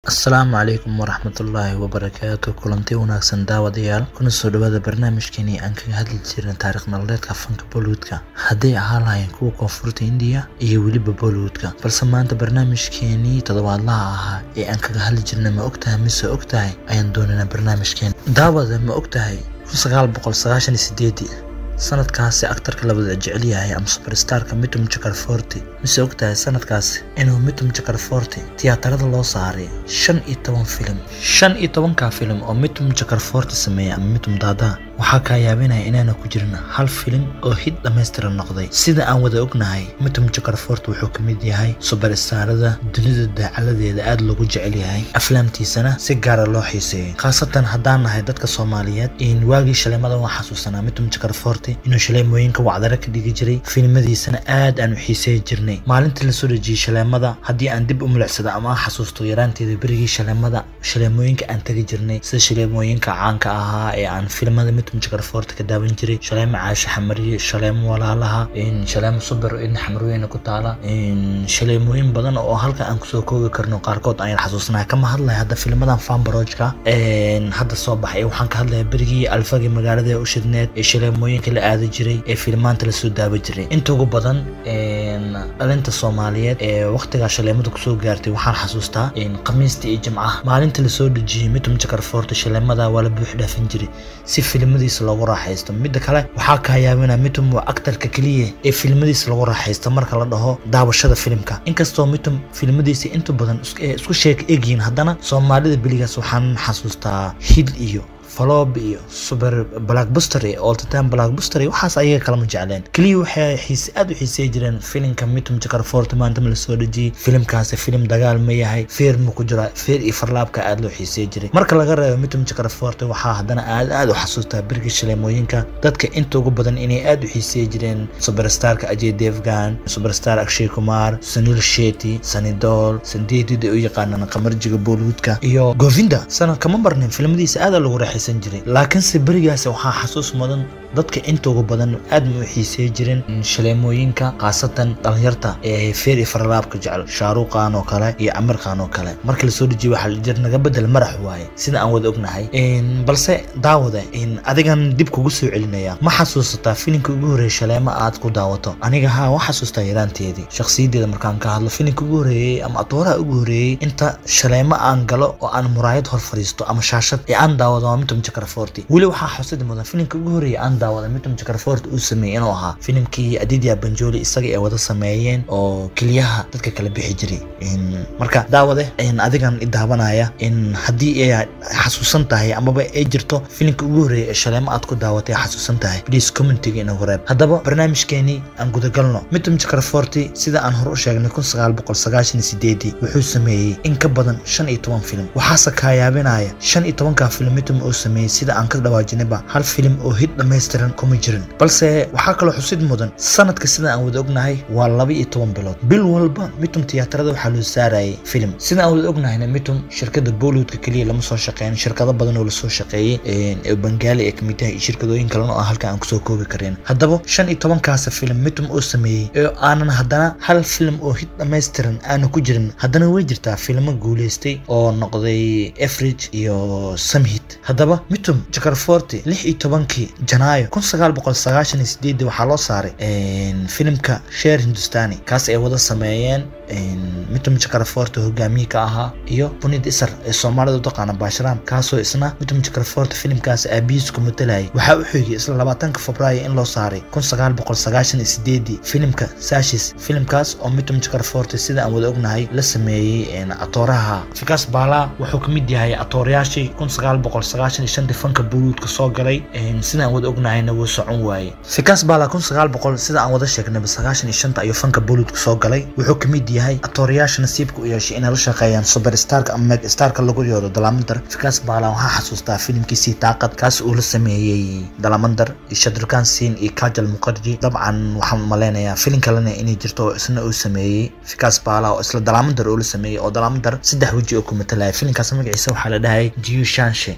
asalaamu calaykum waraxmatullaahi wabarakaatu kulanti wanaagsan daawadayaal kuna soo dhawaada barnaamijkeenii aan kaga hadli jirna taariikh nololeedka fanka bollywoodka hadday ahaan lahayn kuwa koonfurta indiya iyo weliba bollywoodka balse maanta barnaamijkeenii toddobaadlaha ahaa ee aan kaga hadli jirna ma ogtahay mise ogtahay ayaan doonaynaa barnaamijkeen daawada ma ogtahay sanadkaasi aktarka labada jecel yahay ama suberstarka mitum jakarforti mise ogtahay sanadkaasi inuu mitum jakarforti tiyaatarada loo saaray shan iyo toban filim shan iyo tobanka filim oo mitum jakarforti sameeyay ama mitum daada waxaa kaa yaabinaya inaana ku jirin hal filim oo hid dhammaystiran noqday sida aan wada ognahay mitum jakarfort wuxuu ka mid yahay suberstarada dunida daacaladeeda aada loogu jecel yahay aflaamtiisana si gaara loo xiiseeyay khaasatan haddaan nahay dadka soomaaliyeed in waagii shaleemada waan xasuusanaa mitum jakarforti inuu shaleemooyinka wacdare ka dhigi jiray filimadiisana aad aan u xiiseey jirnay maalintii lasoo dhejiyey shaleemada haddii aan dib u milicsado ama aan xasuusto yaraanteeda berigii shaleemada shaleemooyinka aan tegi jirnay sida shaleemooyinka caanka ahaa ee aan filimada mitum jakarforti ka daawan jiray shaleemo caasho xamariye shaleemo walaalaha shaleemo suber in xamarweyne ku taala shaleemooyin badan oo halka aan kusoo koobi karno qaarkood ayaan xasuusnaa kama hadlaya hadda filmadan fanbarojka hadda soo baxay waxaan ka hadlaya berigii alfagi magaalada u shidneed ee shaleemooyinka la aada jiray ee filmaanta lasoo daawa jiray inta ugu badan dhalinta soomaaliyeed ee waqtigaa shaleemada kusoo gaartay waxaan xasuustaa khamiista iyo jimcaha maalinta lasoo dhejiyey mitum jakarforti shaleemada waa la buux dhaafin jiray si filmadiisa loogu raaxaysto midda kale waxaa kaa yaabina mitum waa aktarka keliya ee filmadiisa lagu raaxaysto marka la dhaho daawashada filimka inkastoo mitum filmadiisa inta badan isku sheeka egyihiin haddana soomaalida beligaas waxaan xasuustaa hid iyo faloob iyo suber blackbuster iyo oltitime blackbuster iyo waxaas ayaga kalama jecleen keliya waxay xiise aada u xiisey jireen filimka mitum jakarfort maanta ma lasoo dhejiyey filimkaasi filim dagaal ma yahay feer ma ku jira feer iyo farlaabka aada loo xiisey jiray marka laga reebo mitum jakarfort waxaa haddana aad aada u xasuustaa birgii shaleemooyinka dadka inta ugu badan inay aada u xiisey jireen suberstarka ajay devgan suberstar akshay kumar sunil sheti sanidol sandeedida u yaqaanaan qamarjiga bollywoodka iyo govinda sanad kama marnin filmadiisa aada lagu raaxaysan laakiinse berigaas waxaa xasuus mudan dadka inta ugu badan aad ma u xiisey jireen shaleemooyinka khaasatan dhalinyarta ee feer iyo farlaabka jecel shaaruqan oo kale iyo camir khan oo kale marka lasoo dejiye waxaa la jir naga bedel marax waaye sida aan wada ognahay balse daawada adigan dib kugu soo celinaya ma xasuusataa filimka ugu horreeyay shaleemo aad ku daawato aniga haa waa xasuustaa yaraanteedii shakhsiyadeeda markaan ka hadlo filimka ugu horreeyey ama atooraha ugu horreeyey inta shaleemo aan galo oo aan muraayad hor fadhiisto ama shaashad ee aan daawado waa mitum jakarforti weli waxaa xusidi mudan filimka ugu horreeyay aan daawada mitum jakarfort uu sameeyey inuu ahaa filimkii adidya banjoli isaga ay wada sameeyeen oo keliyaha dadka kala bixi jiray marka daawade adigan i daawanaya haddii ay xasuusan tahay amaba ay jirto filimka ugu horreeyay ee shaleemo aad ku daawatay xasuusan tahay please commentiga inagu reeb haddaba barnaamijkeenii aan gudagalno mitum jakarforti sida aan hore u sheegnay kun sagaal boqol sagaashan sideedii wuxuu sameeyey in ka badan shan iyo toban filim waxaase kaa yaabinaya shan iyo tobanka filim mitum uu sameeyey sida aan ka dhawaajinayba hal filim oo hid dhammaystiran kuma jirin balse waxaa kaloo xusid mudan sanadka sida aan wada ognahay waa laba iyo toban bilood bil walba mitum tiyaatarada waxaa loo saarayay filim sida aan wada ognahayna mitum shirkada bollywoodka keliya lama soo shaqeyn shirkado badan oo lasoo shaqeeyey ee bangaali ee kamid tahay iyo shirkadooyin kalena oo halka aan kusoo koobi karin haddaba shan iyo tobankaas filim mitum uu sameeyey ee aanan haddana hal filim oo hid dhammaystiran aanu ku jirin haddana way jirtaa filmo guuleystay oo noqday efridge iyo samhit haddaba mitum jakarforti lix iyo tobankii janaayo kun sagaal boqol sagaashan iyo sideedii waxaa loo saaray filimka sheer hindustani kaas ay wada sameeyeen mitum jakarforti hogaamiye ka ahaa iyo bunid isar ee soomaalida u taqaana baashraam kaasoo isna mitum jakarforti filimkaas aabihiis ku matalayay waxaa u xigay isla labaatanka febraayo in loo saaray kun sagaal boqol sagaashan iyo sideedii filimka sashis filimkaas oo mitum jakarforti sida aan wada ognahay la sameeyey atooraha fikas baala wuxuu ka mid yahay atoorayaashii kun sagaal boqol sagaashan iyo shantii fanka bollywoodka soo galay sida aan wada ognahayna wuu socon waayey fikas bala kun sagaal boqol sida aan wada sheegnayba sagaashan iyo shanta ayuu fanka bollywoodka soo galay wuxuu ka mid yahay atoorayaasha nasiibka u yeeshay inay la shaqeeyaan superstarka ama megastarka lagu yoodo dalamandar fikas bala waxaa xasuustaa filimkiisii taaqad kaas uu la sameeyey dalamandar iyo shadrukan sin iyo kajal muqarji dabcan waxaan malaynayaa filin kalena inay jirto oo isna uu sameeyey fikas bala oo isla dalamandar uu la sameeyey oo dalamandar saddex weji oo ku matalaya filimkaas magaciisa waxaa la dhahay jiu shanshe marka fikas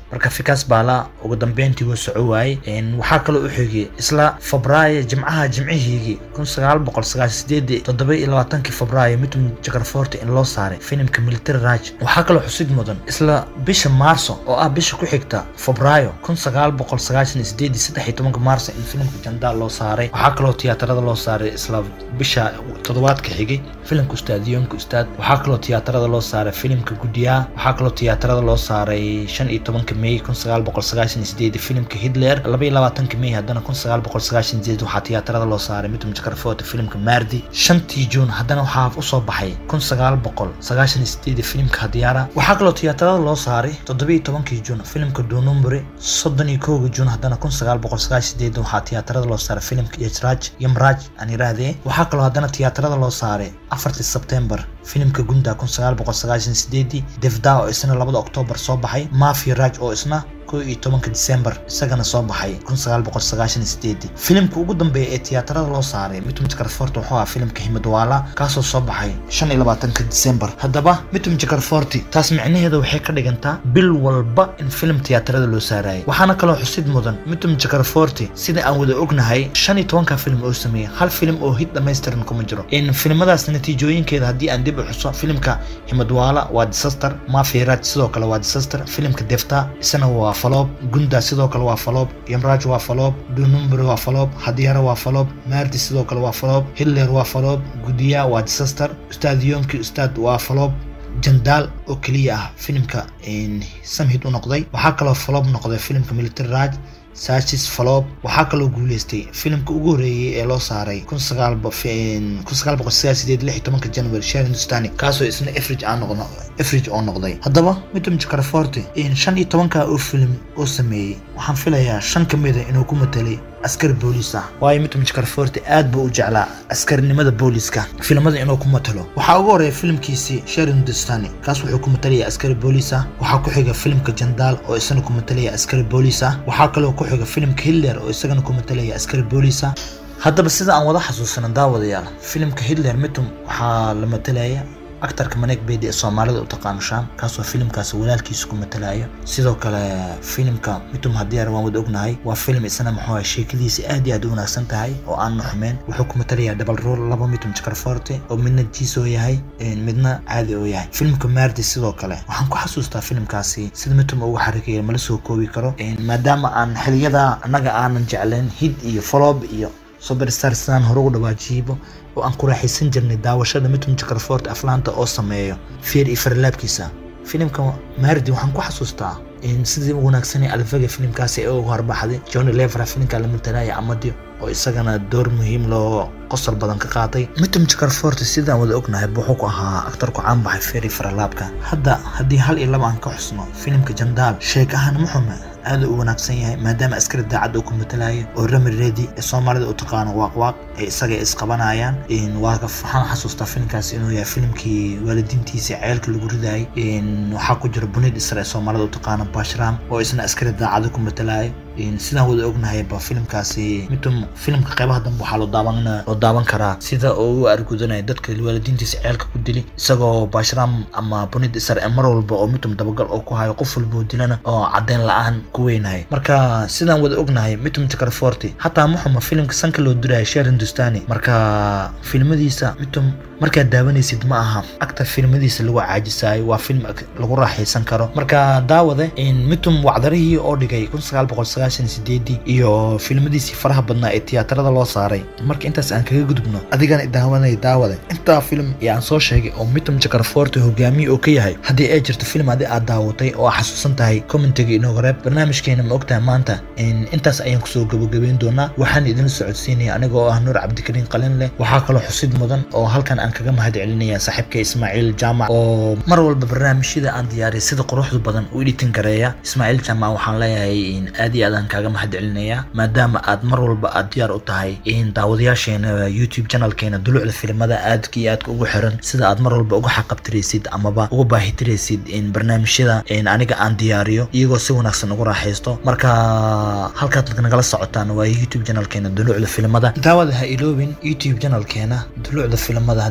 sanadkaas baala ugu dambeyntii wuu soco waayey waxaa kaloo u xigay isla febraayo jimcaha jimcihiigii kun sagaal boqol sagaashan sideedii toddoba iyo labaatankii febraayo midum jakarforti in loo saaray filimka military raj waxaa kaloo xusid mudan isla bisha maarso oo ah bisha ku xigta febraayo kun sagaal boqol sagaashan iyo sideedii saddex iyo tobanka maarso in filimka jandaal loo saaray waxaa kaloo tiyaatarada loo saaray isla bisha toddobaadka xigay filimka ustaadiyoonka ustaad waxaa kaloo tiyaatarada loo saaray filimka guddiyaa waxaa kaloo tiyaatarada loo saaray shan iyo tobanka may kun sagaal boqol sagaashan iyo sideedii filimka hitler laba iyo labaatanka may haddana kun sagaal boqol sagaashan iyo sideed waxaa tiyaatarada loo saaray midum jakarfoota filimka maardi shantii juun haddana waxaa usoo baxay kun sagaal boqol sagaashan iyo sideedii filimka hadiyaara waxaa kaloo tiyaatarada loo saaray toddoba iyo tobankii juun filimka dunumburi soddon iyo kowga juun haddana kun sagaal boqol sagaashan sideed waxaa tiyaatarada loo saaray filimka yajraaj yamraaj aan yiraahdee waxaa kaloo haddana tiyaatarada loo saaray afartii sebtembar filimka gunda kun sagaal boqol sagaashan sideedii devda oo isna labada oktoobar soo baxay mafia raj oo isna kow iyo tobanka disembar isagana soo baxay kun sagaal boqol sagaashan sideedii filimka ugu dambeeya ee tiyaatarada loo saaray mitum jakarforti wuxuu ahaa filimka himadwaala kaasoo soo baxay shan iyo labaatanka disembar haddaba mitum jakarforti taas micnaheeda waxay ka dhigantaa bil walba in filim tiyaatarada loo saarayay waxaana kaloo xusid mudan mitum jakarforti sida aan wada ognahay shan iyo tobanka filim oo sameeyey hal filim oo hid dhamaystiran kuma jiro in filimadaas natiijooyinkeeda haddii aan dib u xuso filimka himadwaala waa disaster mafia raj sidoo kale waa disaster filimka defta isana waa faloob gunda sidoo kale waa faloob yamraaj waa faloob dunumbri waa faloob hadiyara waa faloob maardi sidoo kale waa faloob hitler waa faloob gudiya waa disaster ustaad yoonki ustaad waa faloob jandaal oo keliya ah filimka samhid u noqday waxaa kaloo faloob noqday filimka military raj sachis faloob waxaa kaloo guuleystay filimka ugu horeeyey ee loo saaray kun sagaal kun sagaal boqol sagaal sideed lix iyo tobanka january shar hindustani kaasoo isna efrige aan noqdo efrige oo noqday haddaba midum jakarforti shan iyo tobanka oo filim oo sameeyey waxaan filayaa shan ka mida inuu ku matelay askari booliis ah waayo midum jakarforti aad buu u jeclaa askarinimada booliiska filimada inuu ku matalo waxaa ugu horeeya filimkiisii shar hindustani kaas wuxuu ku matalaya askari booliis ah waxaa ku xiga filimka jandaal oo isana ku matalaya askari booliis ah waxaa kaloo ku xiga filimka hitler oo isagana ku matalaya askari booliis ah haddaba sida aan wada xasuusano daawadayaal filimka hitler mitum waxaa la matalaya actarka maneeg beydi ee soomaalida u taqaano shaam kaasoo filimkaas walaalkiisa ku matalayo sidoo kale filimka mitum hadiyar waan wada ognahay waa filim isna muxuu ahay sheekadiisa aad iyo aad u wanaagsan tahay oo aan nuxmeen wuxuu ku matalayaa double role laba mitum jakarforte oo midna jiis oo yahay midna caadi oo yahay filimka maardi sidoo kale waxaan ku xasuustaa filimkaasi sida mitum ugu xarigeeya mala soo koobi karo maadaama aan xiliyada annaga aanan jeclayn hid iyo foloob iyo superstar sidaan hore ugu dhawaajiibo oo aan ku raaxaysan jirnay daawashada mitum jakarfort aflaanta oo sameeyo feer iyo farlaabkiisa filimka maardi waxaan ku xasuustaa sidii u wanaagsanay alfaga filimkaasi ee ugu horbaxday johnny levera filimka la matalaya amadio oo isagana door muhiim loo qosol badan ka qaatay mitum jakarforti sidaan wada ognahay wuxuu ku ahaa aktarku caan baxay feeri faralaabka hadda haddii hal iyo laba aan ka xusno filimka jandaal sheek ahaan muxume aad u wanaagsan yahay maadaama askari daacad uu ku matalayo oo rami redi ee soomaalida u taqaano waaqwaaq ee isaga isqabanayaan waxaan xasuustaa filimkaas inuu yahay filimkii waalidiintiisa ceelka lagu ridaayay waxaa ku jira bunid isra ee soomaalida u taqaano bashram oo isna askari daacada ku matalayo sidaan wada ognahay ba filimkaasi mitum filimka qeybaha dambe waxaa loo daawan loo daawan karaa sida oo u argudanaya dadka waalidiintiisa ceelka ku dili isagoo bashram ama bunid isar ee mar walba oo mitum dabagal oo ku hayo qof walba oo dilana oo caddeyn la-aan ku weynahay marka sidaan wada ognahay mitum jakarforti hataa muxuma filimka sanka loo diraya sheer hindustani marka filmadiisa mitum markaad daawanaysid ma aha actar filmadiisa lagu caajisayo waa film lagu raaxaysan karo marka daawade mitum wacdarihii oo dhigay kun sagaal boqol sagaashan sideedii iyo filmadiisii faraha badnaa ee tiyaatarada loo saaray marka intaas aan kaga gudubno adigana daawanaya daawade intaa film ee aan soo sheegay oo mitum jakarforti hogaamiye oo ka yahay haddii ay jirto film adi aad daawatay oo aa xasuusan tahay commentiga inooga reeb barnaamijkeena ma ogtahay maanta intaas ayaan kusoo gabagabeyn doonaa waxaan idin socodsiinaya anigoo ah nuur cabdikariin qalin leh waxaa kaloo xusid mudan oo halkan aan kaga mahad celinaya saaxiibka ismaaciil jaamac oo mar walba barnaamijyada aan diyaariyay sida quruxda badan u editin gareeya ismaaciil jaamac waxaan leeyahay aad iyo aad aan kaaga mahad celinaya maadaama aad mar walba aad diyaar u tahay daawadayaasheena youtube channelkeena dulucda filimada aadka iyo aadka ugu xiran sida aad mar walba uga xaqabtiraysid amaba uga baahitiraysid barnaamijyada aniga aan diyaariyo iyagoo si wanaagsan ugu raaxaysto marka halkaad nagala socotaan waa youtube channelkeena dulucda filimada daawada ha iloobin youtube channelkeena dulucda filimada haddii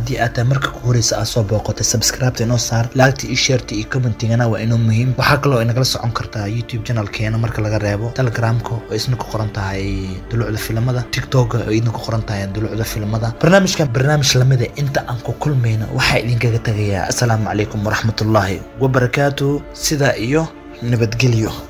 haddii aad tahay marka ku horeysa aad soo booqotay subscribeta inoo saar laagta iyo sheerta iyo commentingana waa inoo muhiim waxaa kaloo inagala socon kartaa youtube channelkeena marka laga reebo telegramka oo isna ku qoran tahay dulucda filimada tiktok oo idin ku qoran tahay dulucda filimada barnaamijkan barnaamij lamida inta aan ku kulmayna waxaa idinkaga tagayaa asalaamu calaykum waraxmatullaahi wabarakaatu sidaa iyo nabadgelyo